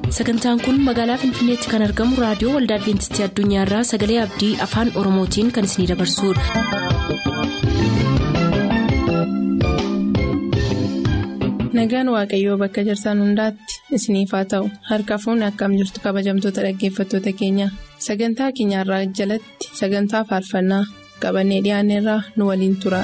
sagantaan kun magaalaa finfinneetti kan argamu raadiyoo waldaa adventistii addunyaarraa sagalee abdii afaan oromootiin kan isinidabarsudha. nagaan waaqayyoo bakka jirtan hundaatti isiniif haa ta'u harka fuunni akkam jirtu kabajamtoota dhaggeeffattoota keenya sagantaa keenyarraa jalatti sagantaa faarfannaa qabannee dhiyaanneerraa nu waliin tura.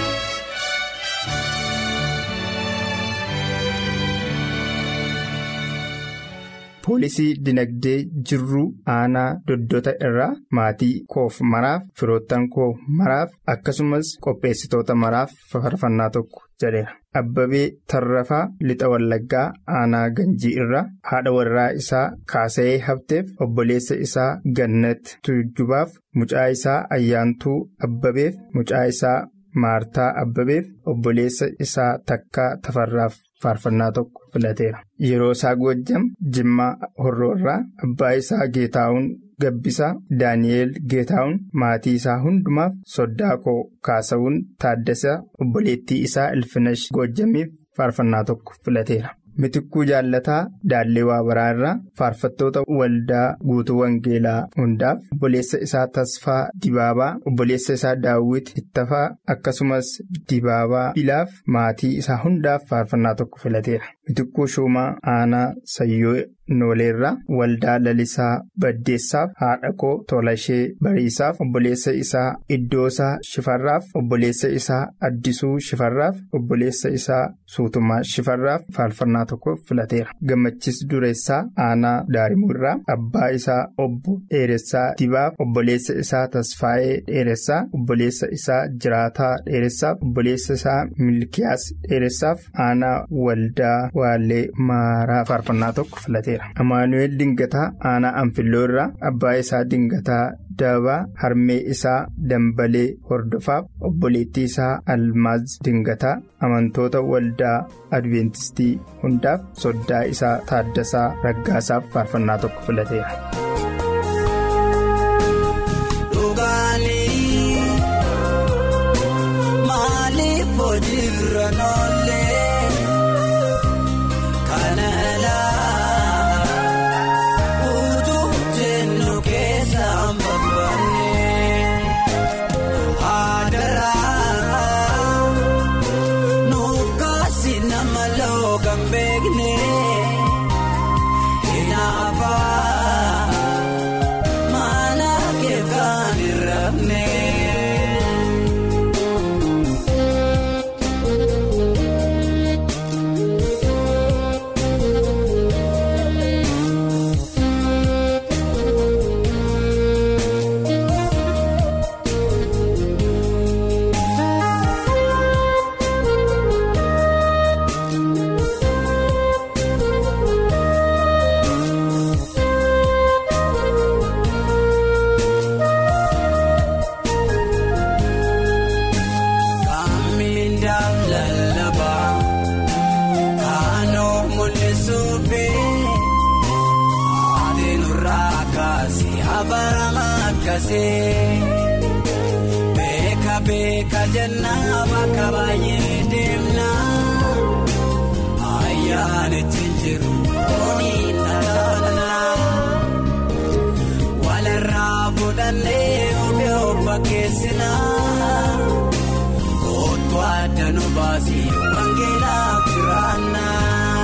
poolisii dinagdee jirruu aanaa doddota irraa maatii koof maraaf firoottan koo maraaf akkasumas qopheessitoota maraaf faarfannaa tokko jedheera abbabee tarrafaa lixa wallaggaa aanaa ganjii irraa haadha warraa isaa kaasa'ee habteef obboleessa isaa gannat tujubaaf mucaa isaa ayyaantuu abbabeef mucaa isaa maartaa abbabeef obboleessa isaa takkaa tafarraaf faarfannaa tokko filateera. yeroo isaa goojjam jimmaa horroorraa abbaa isaa geetaa'uun gabbisaa daani'eel geetaa'uun maatii isaa hundumaaf soddaa koo kaasa'uun taaddasaa obboleettii isaa ilfinash goojjamiif faarfannaa tokko filateera. mitikkuu jaallataa daallee waabaraa irraa faarfattoota waldaa guutuu wangeelaa hundaaf obboleessa isaa tasfaa dibaabaa obboleessa isaa daawwit ittafaa akkasumas dibaabaa bilaaf maatii isaa hundaaf faarfannaa tokko filateera mitikkuu shuumaa aanaa sayyoo nooleerraa waldaa lalisaa baddeessaaf haadha koo tolashee bariisaaf obboleessa isaa iddoosaa shifarraaf obboleessa isaa addisuu shifarraaf obboleessa isaa suutumaa shifarraaf faarfannaa tokko filateera gammachis dureessaa aanaa daarimuu irraa abbaa isaa obbo dheeressaa dibaaf obboleessa isaa tasfaa'ee dheeressaa obboleessa isaa jiraataa dheeressaaf obboleessa isaa milkiyaas dheeressaaf aanaa waldaa waalee maaraa faarfannaa tokko filateera. Amaanu'eel Dingataa aanaa Anfilloo irraa abbaa isaa Dingataa Dabaa harmee isaa Dambalee Hordofaaf obboleettii isaa Almaaz Dingataa amantoota waldaa Adventistii hundaaf soddaa isaa Taaddasaa Raggaasaaf faarfannaa tokko filateera. Beeka beeka jennaa bakka baay'ee deemnaa ayyaanitti jiru oolii nanaanaa walirraa fudhannee oofee obba keessinaa kootu adda nu baasii wangeelaaf jiraannaa.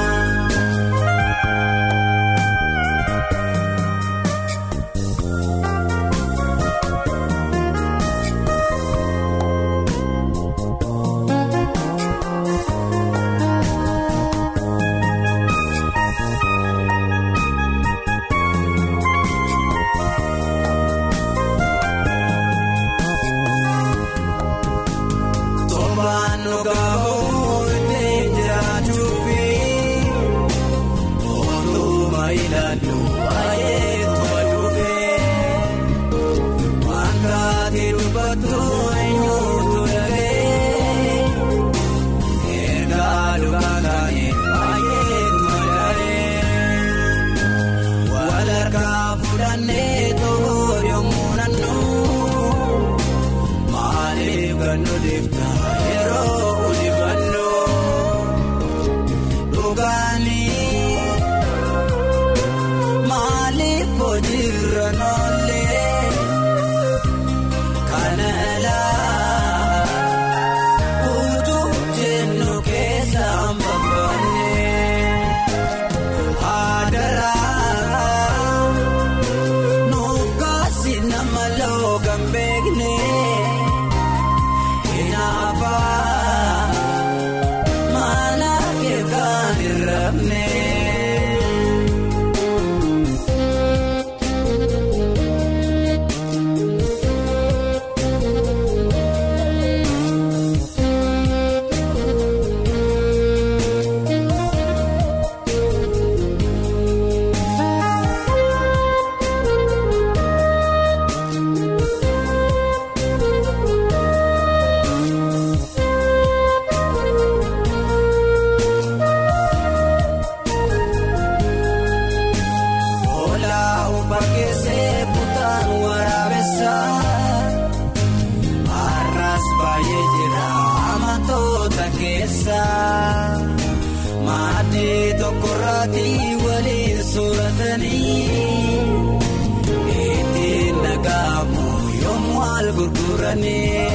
Yeroo ulifannoo dhugaanii. jirra noollee kana laa utuu jennu keessa mbabbanee adaraa nuuf kaasi nama loogan beeknee inaafaa mana keekaan irraabnee. Olaa upakkeessee butaan waraabessaa har'as baay'ee jira amantoota keessaa maatii tokkorraatii waliin sooratanii ittiin nagaamu yommuu al gurguranii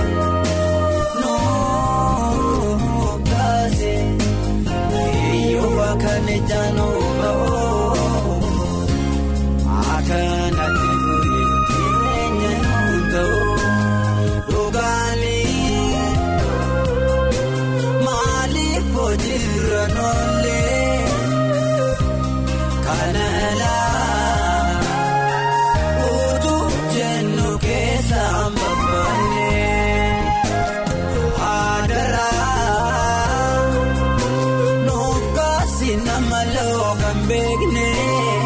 noogaase yoo bakka jaanuu ba'oo. Akkanatti nuyi jireenya nuun ta'u dhugaanii maaliif hojiirra noollee kana laa utuu jennu keessa mbabbanee adaraa nuuf kaasi nama loogan beeknee.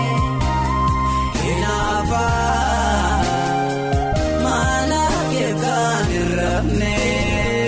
Inaafaa mana keekaan irraabnee.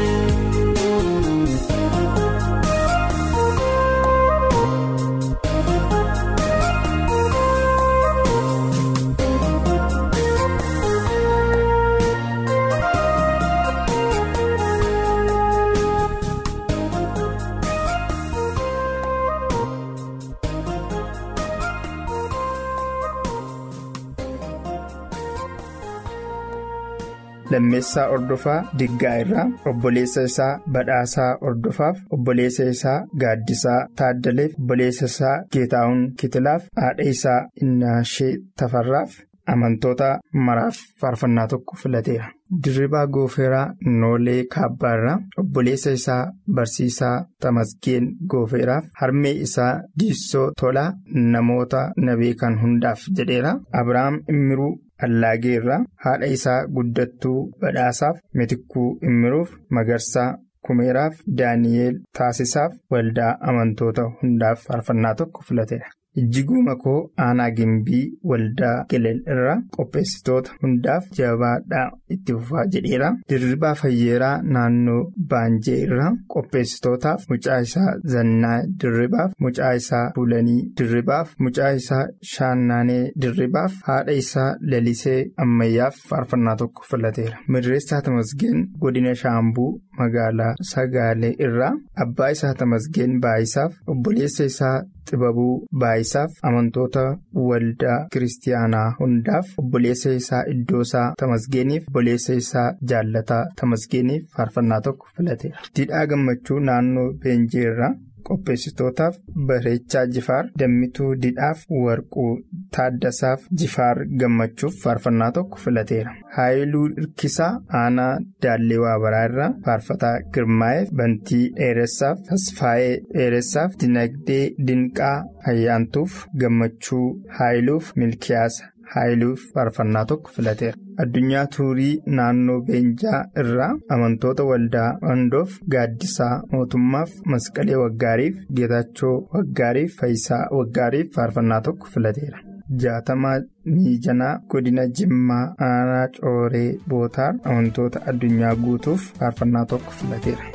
Lammeessaa Ordofaa Diggaa irraa obboleessa isaa Badhaasaa Ordofaaf obboleessa isaa Gaaddisaa Taaddaleef obboleessa isaa Geetaawun Kitilaaf haadha isaa Innaashee Tafarraaf amantoota maraaf faarfannaa tokko filateera. Dirribaa Goofeeraa Noolee Kaabbaarraa obboleessa isaa Barsiisaa Tamasgeen Goofeeraaf harmee isaa Diissoo Tolaa namoota na beekan hundaaf jedheera. Abiraam Immiruu Allaageerraa haadha isaa guddattuu badhaasaaf mitikkuu immiruuf magarsaa kumeeraaf daani'eel taasisaaf waldaa amantoota hundaaf faarfannaa tokko filateera. Ijjiguu makoo aanaa gimbii waldaa gelel irraa qopheessitoota hundaaf jabaadhaa itti fufaa jedheera. Dirribaa fayyeeraa naannoo baanjee irraa qopheessitootaaf mucaa isaa zannaa dirribaaf mucaa isaa fuulanii dirribaaf mucaa isaa shaannaanee dirribaaf haadha isaa lalisee ammayyaaf faarfannaa tokko filateera. Mirreessaa Tamasgeen godina Shaambuu magaalaa Sagaalee irraa abbaa isaa Tamasgeen Baayisaaf obboleessa isaa Xibabuu Baayisaaf amantoota waldaa kiristaanaa hundaaf obboleessa isaa Iddoosaa Tamasgeeniif obboleessa isaa Jaallataa Tamasgeeniif faarfannaa tokko filateera. Didhaa gammachuu naannoo Beenjee irraa qopheessitootaaf bareechaa jifaar dammituu didhaaf warquu taaddasaaf jifaar gammachuuf faarfannaa tokko filateera. Haayiluu Irkisaa aanaa Daallee Waabaraa irraa faarfataa Girmaa'eef bantii dheeressaaf tasfaayee dheeressaaf dinagdee dinqaa ayyaantuuf gammachuu haayiluuf milkiyaasa. Haayiluuf faarfannaa tokko filateera. Addunyaa Tuurii naannoo Beenjaa irraa amantoota waldaa Ondoof gaaddisaa mootummaaf masqalee waggaariif geetachoo waggaariif faayisaa waggaariif faarfannaa tokko filateera. Jaatamaa Miijanaa godina Jimmaa aanaa Cooree Bootaar amantoota addunyaa guutuuf faarfannaa tokko filateera.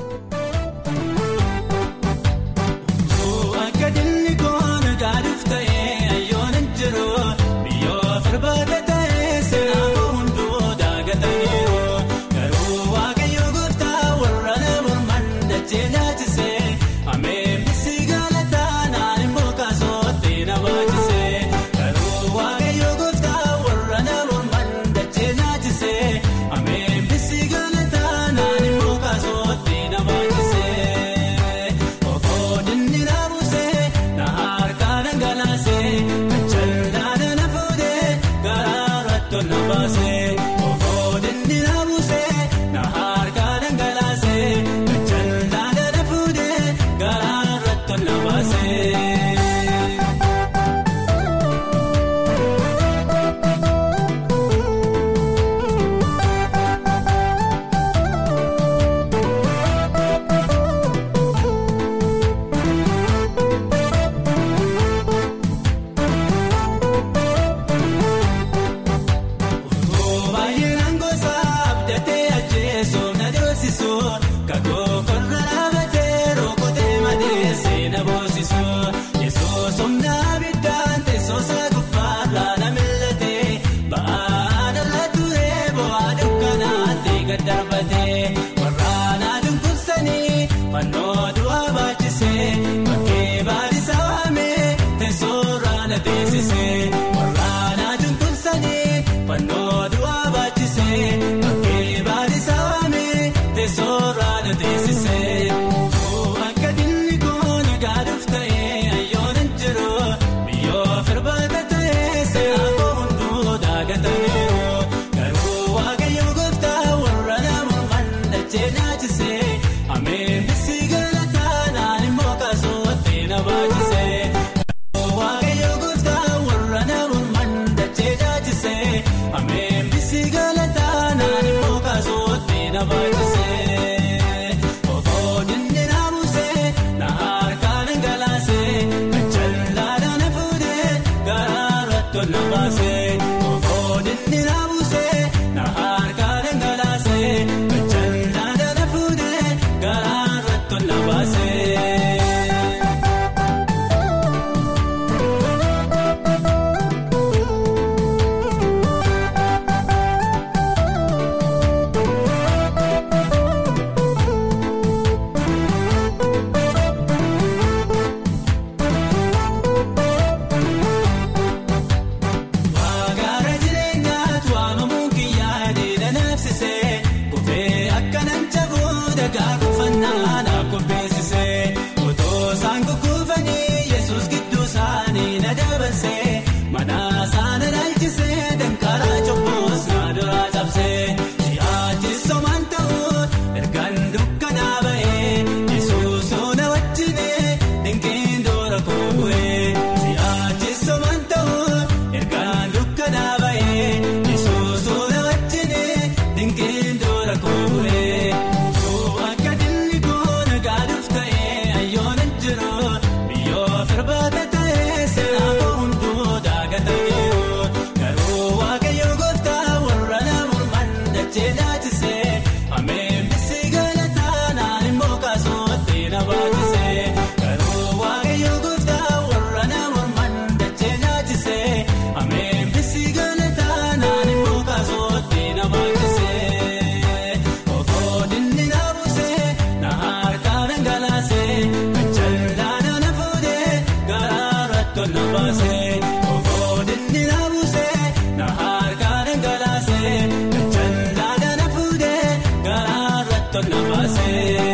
Ameen. somnaa biddaan teessoo isaa gubbaarraa na mil'ate ba'aan irra ture bu'aa dukkanaatti gad darbate waraanaa dunkursanii fannoo du'aa baachisee bakkee baadhisaa waamee teessoorraa na teessisee waraanaa dunkursanii fannoo du'aa baachisee bakkee baadhisaa waamee teessoorraa na teessisee. Akka dinni koona gaaduuf ta'ee ayyoonan jiru biyyoo firbaata ta'ee seera koo hunduu daagataniiru garuu waaqayyo gooftaa warra nama mandachee nyaachisee ameen bisii galataa naan immoo kaasootti na baachisee garuu waaqayyo gooftaa warra nama mandachee nyaachisee ameen bisii galataa naan immoo kaasootti na baachisee. Okoodinni namusee na harkaan ngalaasee kachallaadhaa na fuudhee garaarra tolna baasee. Okoodinni namusee na harkaan ngalaasee kachallaadhaa na fuudhee garaarra tolna baasee. Magaala jireenyaatu waamamuun kiyyaa deedha naafsisee Kufee akka nan jabuu dhagaa kuffannaa naaf qopheessisee Otoo isaan kukkuufanii Yesuus gidduu isaanii na dabarsee Mana isaanii dhaalchisee dankaraa cobboos na duraa cabsee Si'aachi somaan ta'uu ergaan dukkanaa ba'ee Yesuus na wajjinee dinqiin dura koo bu'ee Si'aachi somaan ta'uu ergaan dukkanaa ba'ee Yesuus na wajjinee dinqiin dura koo bu'ee Akka dinni koona gaaduuf ta'ee ayyoonan jiru biyyoo firbaata ta'ee seera koo hunduu daagataniiru garuu waaqayyo gooftaa warra nama mandachee nyaachisee ameen bisii galataa naan immoo kaasootti na baachisee garuu waaqayyo gooftaa warra nama mandachee nyaachisee ameen bisii galataa naan immoo kaasootti na baachisee okoodinni na buusee na harkaan ngalaasee kachallaadhaa na fuudhee garaarra tolna baasee okoodinni na buusee na harkaan ngalaasee kachallaadhaa na fuudhee garaarra tolna baasee.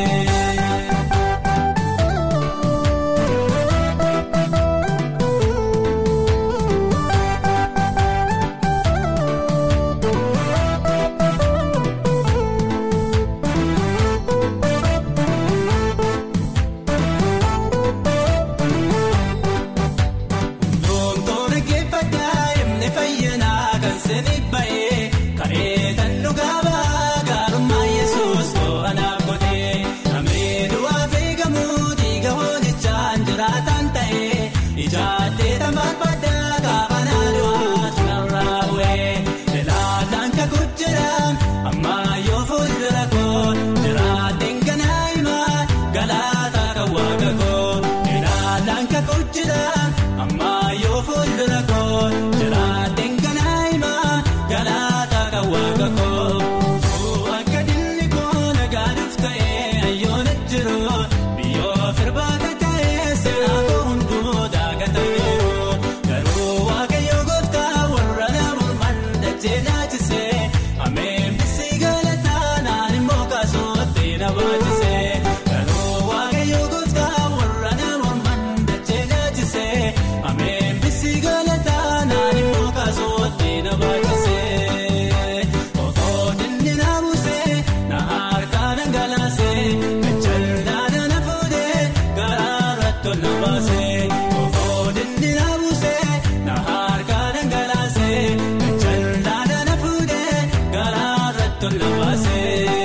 Doontoon geeffataa himne fayyanaa kan seenii ba'ee kareetan dhugaa ba'aa gaarummaa yesuus to'anaaf godhee namni du'aa feegamuu dhiiga hoolichaan jiraataan ta'ee ijaattee tambaafadhaa kaafanaa du'aa tunarraa bu'ee ilaalaan kakuu jedhaan ammaa yoo fuuldura koo jiraatteen ganaa himaa galaataa kan waaqa koo ilaalaan kakuu jedhaan ammaa yoo fuuldura koo jiraatteen ganaa himaa galaataa kan waaqa koo akka dinni koo nagaaduuf ta'ee ayyoona jiru biyyoo firbaata ta'ee seera koo hunduu daagataniiru garuu waaqayyo gooftaa warra nama mandachee nyaachisee ameen bisii galataa naan immoo kaasootti na baachisee garuu waaqayyo gooftaa warra nama mandachee nyaachisee ameen bisii galataa naan immoo kaasootti na baachisee okoodinni na buusee na harkaan ngalaasee kachallaadhaa na fuudhee garaarra tolna baasee okoodinni na buusee na harkaan ngalaasee kachallaadhaa na fuudhee garaarra tolna baasee.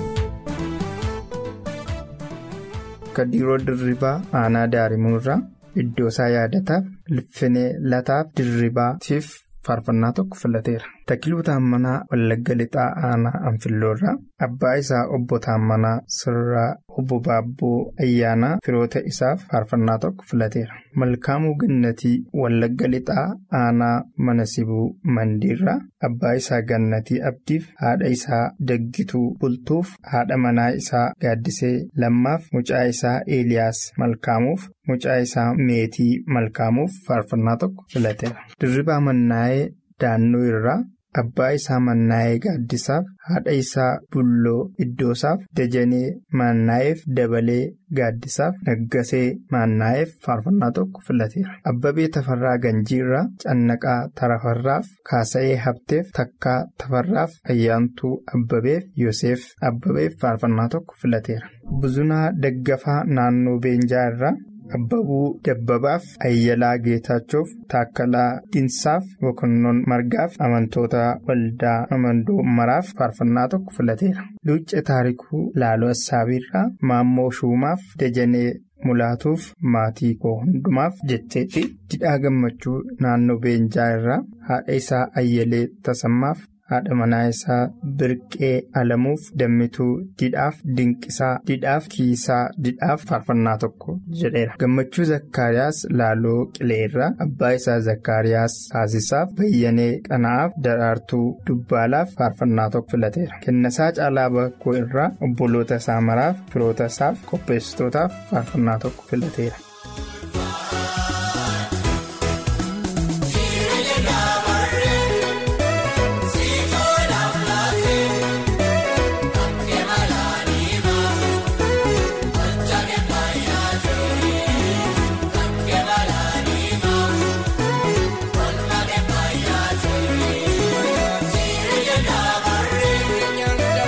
Akka dhiiroo dirribaa aanaa daarimuurraa Iddoosaa yaadataaf Ilfinee Lataaf Dirribaatiif faarfannaa tokko filateera. Takiluu Taammanaa Wallagga Lixaa Aanaa Anfilloorraa abbaa isaa obbo Taammanaa Sirraa obbo Baabboo Ayyaanaa firoota isaaf faarfannaa tokko filateera. Malkaamuu Gannatii Wallagga Lixaa Aanaa Manasibuu Mandiirraa abbaa isaa Gannatii Abdiif haadha isaa Daggituu Bultuuf haadha manaa isaa Gaaddisee Lammaaf mucaa isaa Eeliyaas Malkaamuuf mucaa isaa Meetii Malkaamuuf faarfannaa tokko filateera. Dirribaa Mannaa'ee Daannoo irraa abbaa isaa Mannaa'ee Gaaddisaaf haadha isaa Bulloo Iddoosaaf Dajanee Mannaa'eef Dabalee Gaaddisaaf Naggasee Mannaa'eef faarfannaa tokko filateera. Abbabee Tafarraa Ganjiirraa Cannaqaa Tarafarraaf Kaasa'ee Habteef Takkaa Tafarraaf Ayyaantuu Abbabeef Yoseef Abbabeef faarfannaa tokko filateera. Buzunaa Daggafaa Naannoo Beenjaa irraa. Abbabuu Dabbabaaf Ayyalaa Geetaachuuf Taakkalaa Dinsaaf Bokonnoon Margaaf amantoota waldaa amandoo maraaf faarfannaa tokko filateera. Luucce Taarikuu Laaloo Assaabiirraa Maammoo Shuumaaf Dajanee Mulaatuuf maatii koo hundumaaf jecheetti didhaa gammachuu naannoo Beenjaa irraa haadha isaa Ayyalee Tasammaaf. haadha manaa isaa birqee alamuuf dammituu didhaaf dinqisaa didhaaf kiisaa didhaaf faarfannaa tokko jedheera gammachuu zakkaariyaas laaloo qileerraa abbaa isaa zakkaariyaas taasisaaf bayyanee qana'aaf daraartuu dubbaalaaf faarfannaa tokko filateera kennasaa caalaa bakkoo irraa obboloota isaa maraaf firoota isaaf qopheessitootaaf faarfannaa tokko filateera.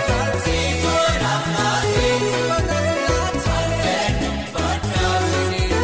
Kun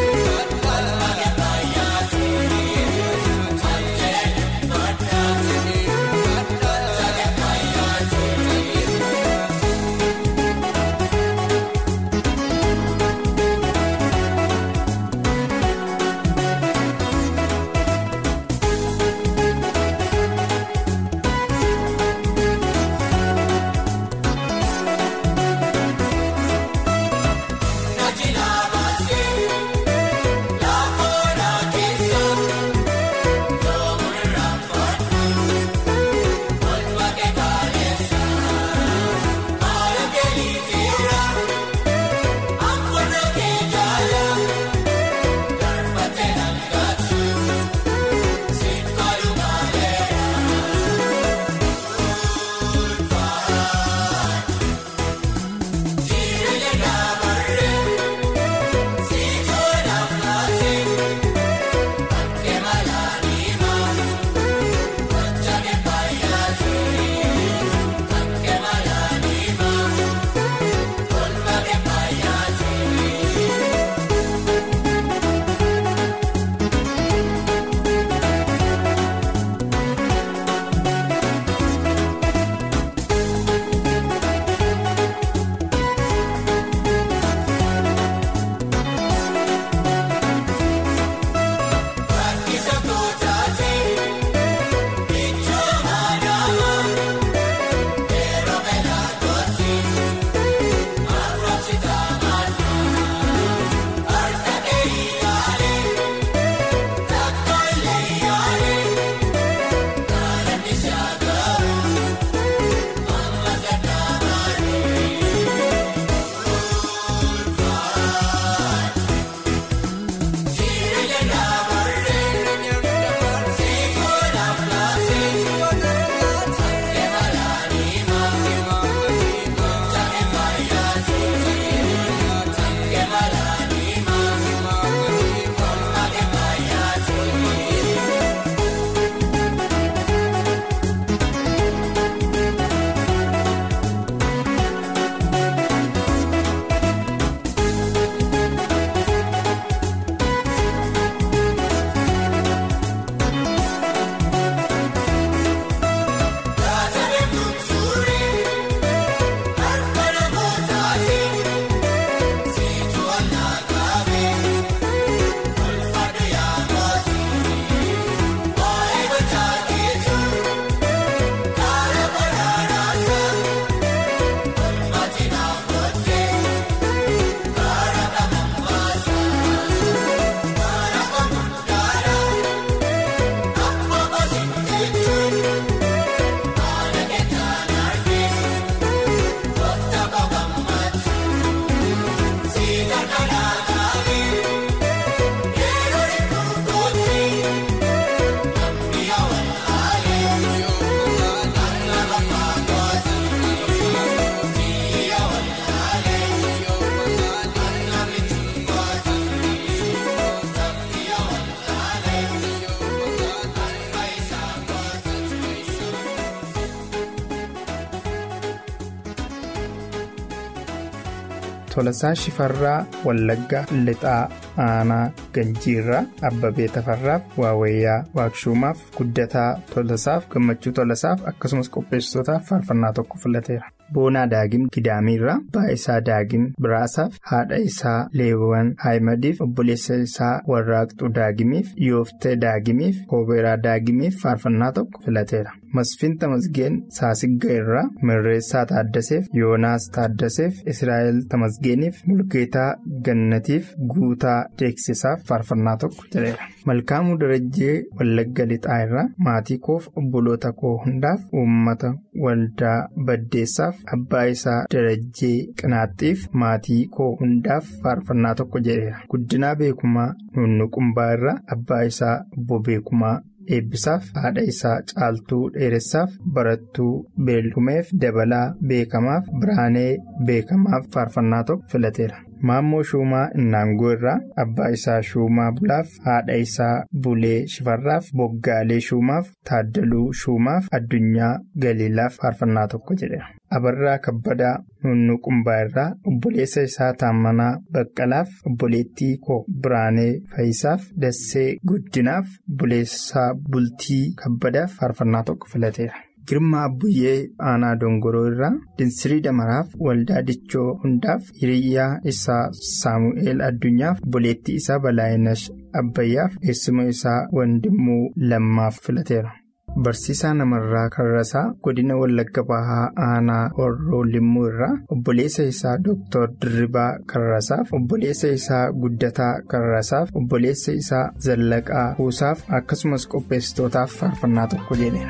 Tolasaa Shifarraa Wallaggaa Lixaa Aanaa Ganjiirraa Abbabee Tafarraaf Waawayyaa Waakshuumaaf Guddataa Tolasaaf Gammachuu Tolasaaf akkasumas qopheessitootaaf faarfannaa tokko filateera. Boonaa Daagim Gidaamiirraa abbaa isaa Daagim Biraasaaf haadha isaa Leewwan Haayimadiif obboleessa isaa Warraaqxuu Daagimiif Yooftee Daagimiif Kooberaa Daagimiif faarfannaa tokko filateera. Masfiin Tamasgeen Saasigga irraa Mirreessaa Taaddaseef Yoonaas Taaddaseef Israa'el Tamasgeeniif Mulgeetaa Gannatiif Guutaa Deeksisaaf faarfannaa tokko jedheera. Malkaamuu Darajjee Wallagga Lixaa irraa maatii koof obboloota koo hundaaf uummata waldaa baddeessaaf abbaa isaa Darajjee Qinaaxxiif maatii koo hundaaf faarfannaa tokko jedheera. Guddinaa Beekumaa Nunnuqumbaa irraa abbaa isaa obbo Beekumaa. eebbisaaf haadha isaa caaltuu dheeressaaf barattuu beellumeef dabalaa beekamaaf biraanee beekamaaf faarfannaa tokko filateera. Maammoo Shuumaa Innaangoo irraa abbaa isaa Shuumaa Bulaaf haadha isaa Bulee Shifarraaf Boggaalee Shuumaaf Taaddaluu Shuumaaf Addunyaa Galiilaaf faarfannaa tokko jedheera. Abarraa Kabbadaa Nunnuqumbaa irraa obboleessa isaa Taammanaa Baqqalaaf obboleettii koo Biraanee Fayisaaf Dassee Guddinaaf obboleessaa Bultii Kabbadaaf faarfannaa tokko filateera. Girmaa Abbuyyee Aanaa Dongoroo irraa Dinsirii Damaraaf Waldaa Dichoo hundaaf Hiriyyaa isaa Saamu'eel Addunyaaf obboleettii isaa Balaayinash Abbayyaaf eessuma isaa Wandimmuu Lammaaf filateera. Barsiisaa namarraa Karrasaa godina Wallagga Bahaa Aanaa Horroo Limmuu irraa obboleessa isaa Dr. Dirribaa Karrasaaf obboleessa isaa Guddataa Karrasaaf obboleessa isaa Zallaqaa Kuusaaf akkasumas qopheessitootaaf faarfannaa tokko jedheera.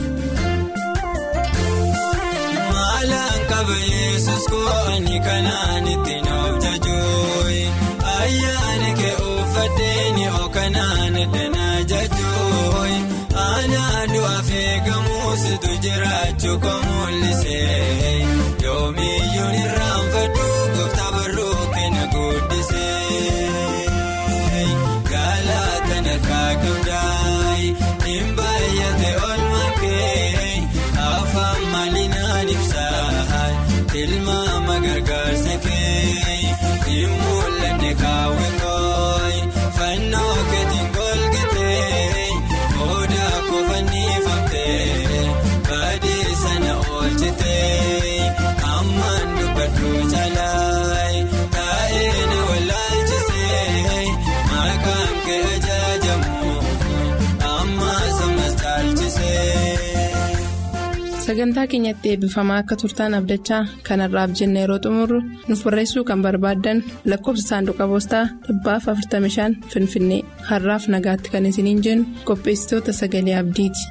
Maalaan qaba Yesuus ko'anii kanaan ittiin of jajooyi ayyaana kee uffatteeni ookanaan danaa jajooyi aanaa du'aaf eegamuusitu jiraachuu koo mul'isee yoomiyyuun irraanfadhu gooftaa barruu kenna guddisee galaataan harkaa qabdaayi hin baay'ate olmaa kee afaan maalinaan ibsaa tilmaama gargaarsa kee hin mul'anne kaawwin kooyi fannoo keetiin golgatee odaa kofannifamtee baadii sana oolchitee ammaan dubbadhu caalaayi taa'ee na wallaalchisee maqaan kee ajaajamu amma samas caalchisee. Sagantaa keenyatti eebbifamaa akka turtaan abdachaa kanarraaf jenna yeroo xumurru nuuf barreessuu kan barbaaddan lakkoofsa saanduqa poostaa dhibbaaf 45 Finfinnee har'aaf nagaatti kan isiniin jennu qopheessitoota sagalee abdiiti.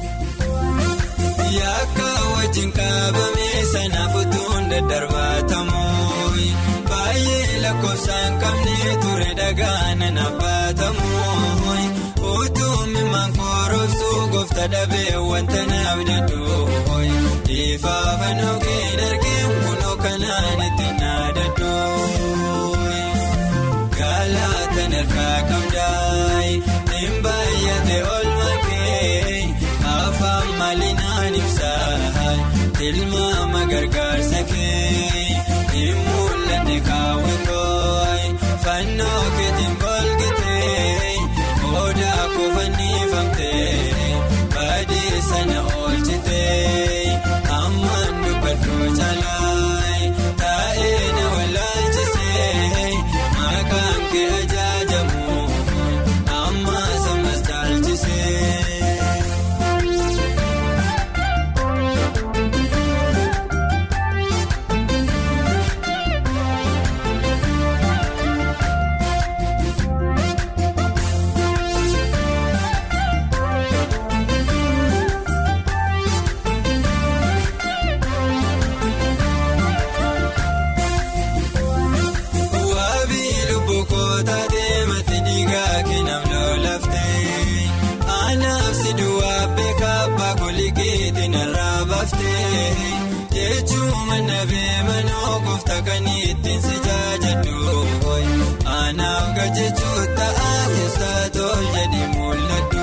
Yakka wajjin qabamee sanaaf utuun daddarbatamuun baay'ee lakkoofsaan qabnee ture dhagaan nabbatamuun utuun mimaan korobsuu goofta dhabee wanta naaf dadduun ifaafan oogee dargeen kunoo kanaan itti naadadduun galaataan harkaa qabdaayi hin baay'ate olmaa kee afaan maalinaan ibsaa tilmaama gargaarsa kee hin mul'anne kaawwin kooyi fannoo keetiin golgatee odaa kofannifamtee baadii sana oolchitee ammaan dubbadhu caalaayi taa'ee na wallaalchisee maqaan kee ajaajamu amma samas caalchisee. Waabii lubbuu kootaa deemate dhiigaa keenan lolaftee anaaf si duwwaa beekaa abbaa koligeetii narraa baaftee jechuun mana beemanoo gooftaa kan ittiin si jaajadhu anaaf gajjechuu ta'aa keessaa tol jedhi mul'adhu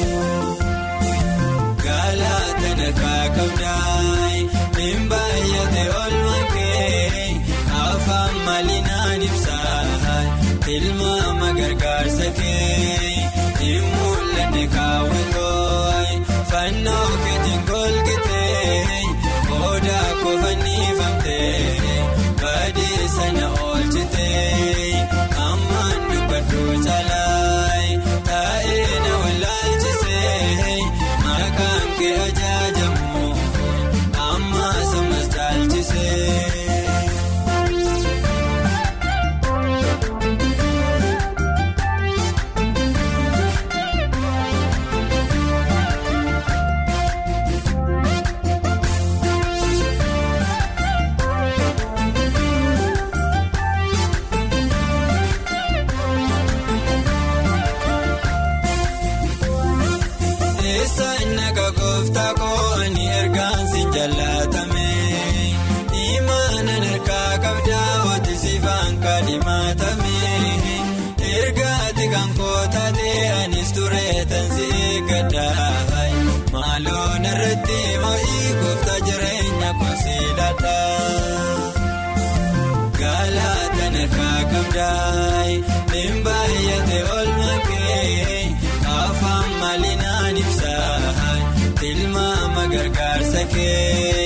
galaataan harkaa qabdaayi hin baay'ate olmaa kee afaan fannoo keetiin golgitee booda kofannifamtee badii sana oolchitee ammaan dubbadhu caalaa taa'ee na wallaalchisee maqaan kee ajaajamu amma samas caalchisee. Eessaan naga gooftaa kooni ergaan si jaallatame Imaanan harkaa qabdaa wati siifaan kaadhimatame Ergaati kan kootatee anis tureetan si eeggadhaa Maaloon irratti moo'ii gooftaa jireenya konsiiladhaa. Galaataan harkaa qabdaa niin baay'ate olma kee afaan maalinaan ibsaa tilmaama gargaarsa kee